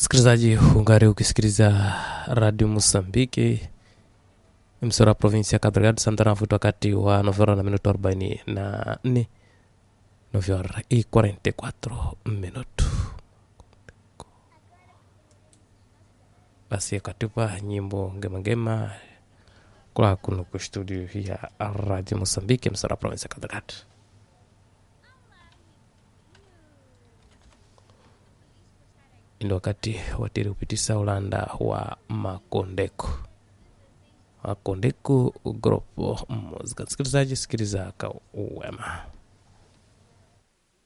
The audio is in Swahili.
msikilizaji ungari ukisikiliza radio mosambiki msora provinsi ya Cabo Delgado Santana Futo wakati wa novera na minuto 44 novera i 44 minuto basi katupa nyimbo ngemangema kula kuno ku studio ya radio mosambiki msora provinsi ya Cabo Delgado ndo wakati watiri kupitisa ulanda wa makondeko makondeko grupo muzika msikilizaji sikiliza ka uwema